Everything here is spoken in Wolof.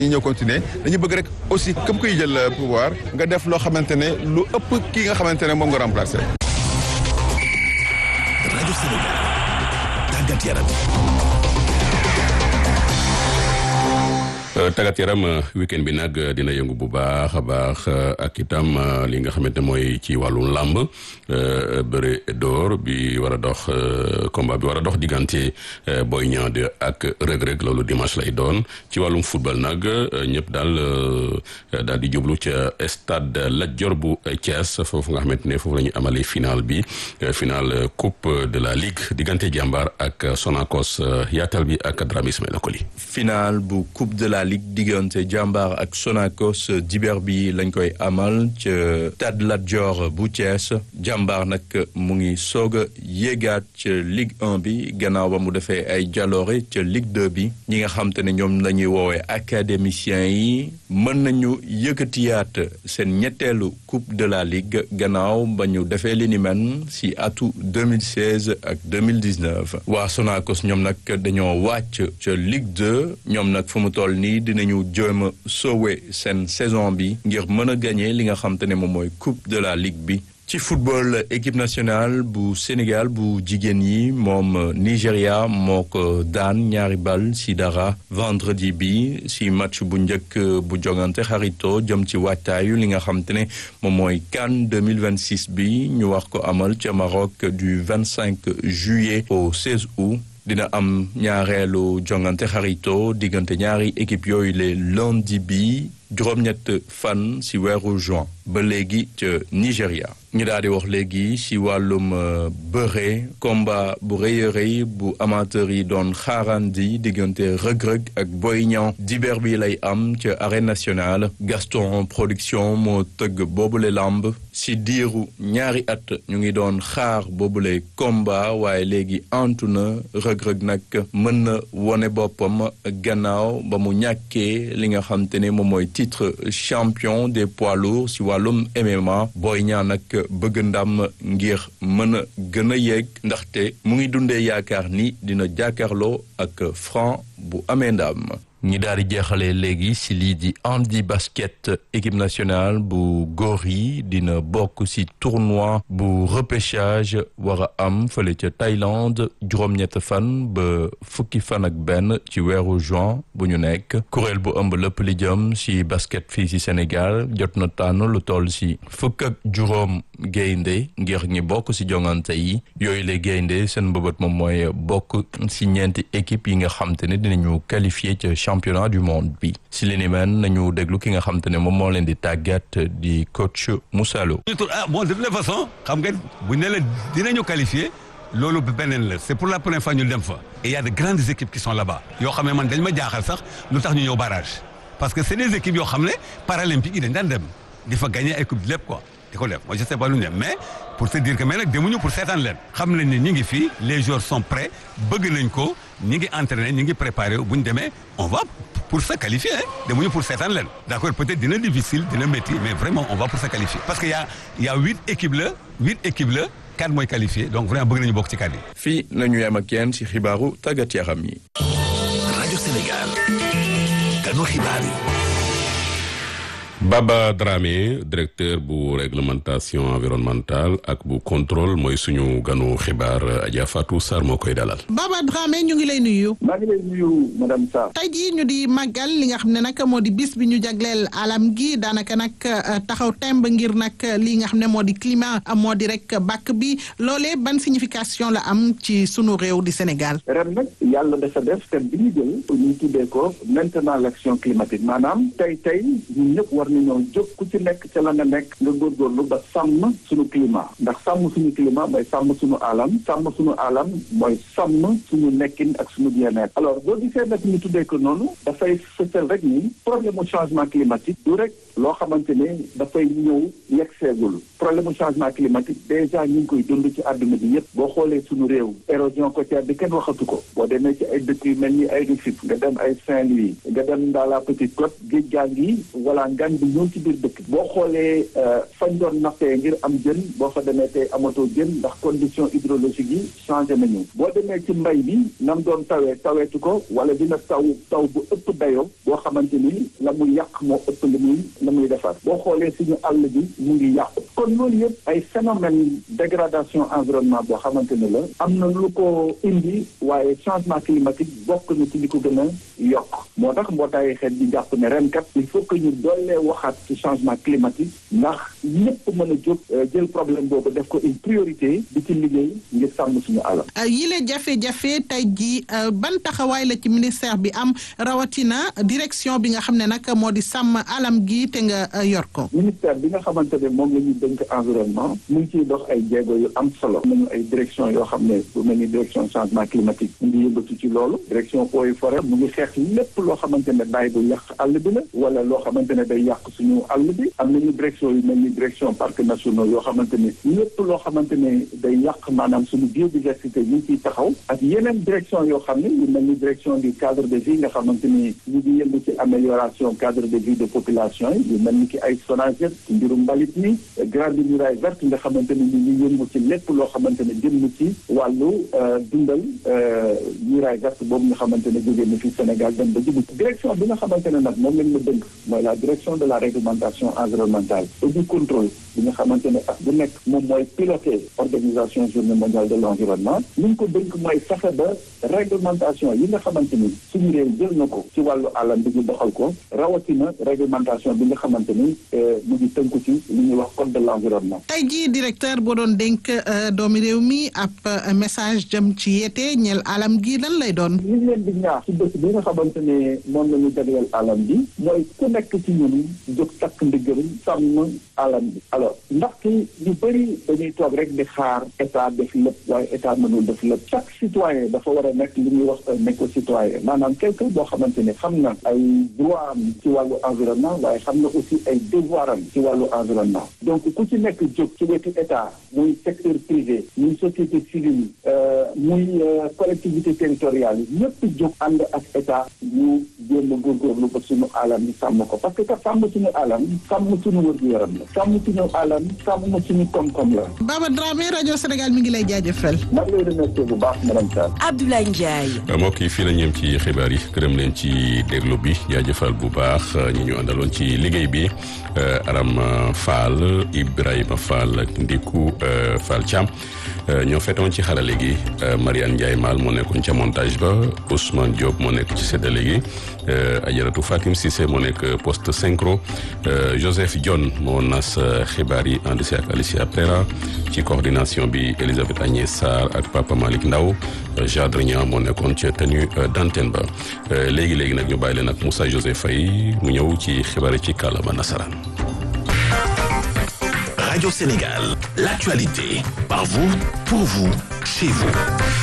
ñu ñëw continuer dañu bëgg rek aussi comme kuy jël pouvoir nga def loo xamante ne lu ëpp kii nga xamante ne moom nga remplacer. rajo Sénégal tàggat yaram. tàggat yaram weekend bi nag dina yëngu bu baax a baax ak itam li nga xamante mooy ci wàllu làmb bëre door bi war a dox combat bi war a dox diggante Boy Niang 2 ak Reug Reug loolu dimanche lay doon ci wàllum football nag ñëpp daal daal di jublu ca stade Lat Dior bu Thiès foofu nga xamante ne foofu la ñu amalee final bi final coupe de la ligue diggante jàmbaar ak Sonacos yaatal bi ak Dramé Ismaïla Koli. final bu coupe de la ligue diggante jàmbaar ak Sonacos diber bi lañ koy amal ca Stade Lat Dior bu Thiès jàmbaar nag mu ngi soog a yéegaat ca Ligue 1 bi gannaaw ba mu defee ay jaloore ca Ligue 2 bi ñi nga xam te ne ñoom la ñuy woowee académiciens yi mën nañu yëkkatiyaat seen ñetteelu coupe de la ligue gannaaw ba ñu defee li ni men si atu 2016 ak 2019 waa Sonacos ñoom nag dañoo wàcc ca Ligue 2 ñoom nag fu mu toll nii dinañu jéem a sauver seen saison bi ngir mën a gagné li nga xam te ne moom mooy coupe de la ligue bi ci football équipe nationale bu Sénégal bu jigéen yi moom Nigéria moo ko daan ñaari bal si dara vendredi bi si match bu njëkk bu jogante xarito jëm ci waajtaayu li nga xam te ne moom mooy CAN 2026 bi ñu wax ko amal ca Maroc du 25 juillet au 16 août dina am ñaareelu jongante xarito diggante ñaari équipe yooyu le lundi bi juróom-ñett fan si weeru juin ba léegi ca Nigéria ñu daal di wax léegi si wàllum bëre combat bu rëy a rëy bu amateur yi doon xaarandi diggante rëg-rëg ak Boy Niang diber bi lay am ca arène nationale Gaston production moo tëgg boobule lamb si diiru ñaari at ñu ngi doon xaar boobule combat waaye léegi antu na rëg-rëg nag mën na wone boppam gannaaw ba mu ñàkkee li nga xam te ne moom mooy titre champion des poids lourds si wàllum MMA Boy Niang nag bëgg ndam ngir mën a gën a yegg ndaxte mu ngi dundee yaakaar ni dina jàkkaarloo ak Franc bu amee ndam ñi daal di jeexalee léegi si lii di handi basket équipe nationale bu góor yi dina bokk si tournoi bu repêchage war a am fële ca Thaïlande juróom-ñett fan ba fukki fan ak benn ci weeru juin bu ñu nekk kuréel bu ëmb lépp li jëm si basket fii si Sénégal jot na tànn lu toll si fukk ak juróom gaynde ngir ñi bokk si jongante yi yooyu la gaynde seen mbëbët moom mooy bokk si ñeenti équipe yi nga xam te ne dinañu qualifié ca championnat du monde bi si li ni mel nañu déglu ki nga xam te ne moom moo leen di tàggat di coach Moussa Lo ah bon de toute façon xam nga bu ne la dinañu qualifié loolu beneen la c'est pour la première fois ñu dem fa et il y a de grandes équipes qui sont là-bas yoo xam ne man dañ ma jaaxal sax lu tax ñu ñëw barrage parce que c'est des équipes yoo xam ne paralympiques yi dañ daan dem di fa gagner ay coupe lépp quoi di ko def moi je sais pas lu ñu mais pour te dire que mais nag demuñu pour seetaan leen xam nañ ne ñi ngi fii les joueurs sont prêts bëgg nañ ko ñi ngi entraîné ñi ngi préparé bu ñu demee on va pour se qualifier hein demuñu pour seetaan leen d'accord peut-être dina difficile dina métti mais vraiment on va pour se qualifier parce que y a y a huit équipes la huit équipes la quatre mooy qualifié donc vraiment bëgg nañu bokk ci quatre yi. fii nañu yem ak yéen si xibaaru tàggat yaram yi. rajo Sénégal kanu xibaar yi. Baba Dramé directeur bu réglementation environnementale ak bu contrôle mooy suñu ganu xibaar Adja Fatou Sarr moo koy dalal. Baba Dramé ñu ngi lay nuyu. maa ngi lay nuyu madame Sarr. tey jii ñu di màggal li nga xam ne nag moo di bis bi ñu jagleel alam gi daanaka nag taxaw temb ngir nag li nga xam ne moo di climat moo di rek bàkk bi loolee ban signification la am ci sunu réew di Sénégal. ren nag yàlla dafa def thème bi ñu jël ñu tuddee ko maintenant l'action climatique maanaam tey tey ñun ñëpp war nañoo jóg ku ci nekk ca la nga nekk nga góorgóorlu ba sàmm suñu climat ndax sàmm suñu climat mooy sàmm suñu alam sàmm suñu alam mooy sàmm suñu nekkin ak suñu bien-être alors boo gisee nag ñu tuddee ko noonu dafay fësal rek ni problème mu changement climatique du rek loo xamante ne dafay ñëw yegg seegul problème mu changement climatique déjà ñu ngi koy dund ci àdduna bi yëpp boo xoolee suñu réew érosion côtière bi kenn waxatu ko boo demee ci ay dëkk yu mel ni ay Rufisque nga dem ay Saint-Louis nga dem dans la petite côte géej gaa ngi wala ngan bi ñëw ci biir dëkk boo xoolee fañ doon nappee ngir am jën boo fa demee tey amatoo jën ndax condition hydrologique yi changé nañu boo demee ci mbay bi nam doon tawee taweetu ko wala dina taw taw bu ëpp dayoo boo xamante ni la muy yàq moo ëpp li muy la muy defar boo xoolee suñu àll bi mu ngi yàqu kon loolu yëpp ay phénomène dégradation environnement boo xamante ne la am na lu ko indi waaye changement climatique bokk na ci li ko gën a yokk moo tax mbootaayu xeet bi jàpp ne ren kat il faut que ñu doolee waxaat ci changement climatique ndax ñëpp mën a jóg jël problème boobu def ko une priorité di ci liggéey ngir sàmm suñu àll. yile jafe-jafe tey jii ban taxawaay la ci ministère bi am rawatina direction bi nga xam ne nag moo di sàmm alam gi te nga yor ko. ministère bi nga xamante ne moom la ñuy dénk environnement mu ngi ciy dox ay jéego yu am solo. nañu ay direction yoo xam ne bu mel ni direction changement climatique mu ngi yëngatu ci loolu direction eaux et forêt mu ngi xeex lépp loo xamante ne daay bu yàq àll bi la wala loo xamante ne day yàq suñu àll bi am nañu direction yu mel ni direction parcs nationaux yoo xamante ne lépp loo xamante ne day yàq maanaam suñu biodiversité ñu ngi ciy taxaw ak yeneen direction yoo xam ne yu mel ni direction du cadre de vie nga xamante ni ñu ngi yëngu ci amélioration cadre de vie de population yi yu mel ni ki ay SONAGED ci mbirum mbalit mi grande muraille verte nga xamante ne ñu ngi yëngu ci lépp loo xamante ne jëm ci wàllu dundal muraille verte boobu nga xamante ne jógee na fi Sénégal dem ba Djibouti direction bi nga xamante ne nag moom lañ ma dënk mooy la direction de la réglementation environnementale et du contrôle bi nga xamante ne ak bu nekk moom mooy piloter organisation journée mondiale de l'environnement li ñu ko dënk mooy fexe ba réglementation yi nga xamante ni suñu réew jël na ko ci wàllu àllam bi ñu doxal ko rawatina réglementation bi nga xamante ni mu ngi tënku ci li ñuy wax code de l'environnement. tey jii directeur boo doon dénk doomi réew mi ab message jëm ci yeete ñeel alam gi lan lay doon. li ñu leen di ñaax ci bés bi nga xamante ne moom la ñu jagleel alam bi mooy ku nekk ci ñun jóg takk ndiggam sàmm alam bi alors ndaxte ñu bëri dañuy toog rek di xaar état def lépp waaye état mënul def lépp chaque citoyen dafa war a nekk li ñuy wax un éco-citoyen maanaam quelqu'un boo xamante ne xam na ay droit am ci wàllu environnement waaye xam na aussi ay devoir am ci wàllu environnement donc ku ci nekk jóg ci wetu état muy secteur privé muy société civile muy collectivité territoriale yi ñëpp jóg ànd ak état ñu jéem a góorgóorlu ba suñu alam yi sàmm ko parce que ka sàmm suñu alam sàmm suñu wér-gu-yaram la sàmm suñu alam sàmm suñu koom-koom la. Baba Dramé rajo Sénégal mi ngi lay jaajëfal. maa ngi lay remercier bu baax madame Sall. Abdoulaye Ndiaye. mbokk yi fii la ñeem ci xibaar yi gërëm leen ci déglu bi jaajëfal bu baax ñi ñu àndaloon ci liggéey bi Aram Fall Ibrahima Fall ak Ndiku Fall Thiam ñoo fetoon ci xarale gi Mariane Ndiaye Mal moo nekkoon ca montage ba Ousmane Diop moo nekk ci séddale gi Ajaratu Fatim Cissé moo nekk poste synchro Joseph Dione moo nas xibaar yi ànd si ak Alicia Prera ci coordination bi Elisabeth Agnès Sarr ak Papa Malick Ndaw Jadre Niang moo nekkoon ca tenue d'antenne ba léegi léegi nag ñu bàyyi leen ak Moussa Joseph Faye mu ñëw ci xibaar yi ci kàllaama nasaraan. Radio Sénégal, l'actualité, par vous, pour vous, chez vous.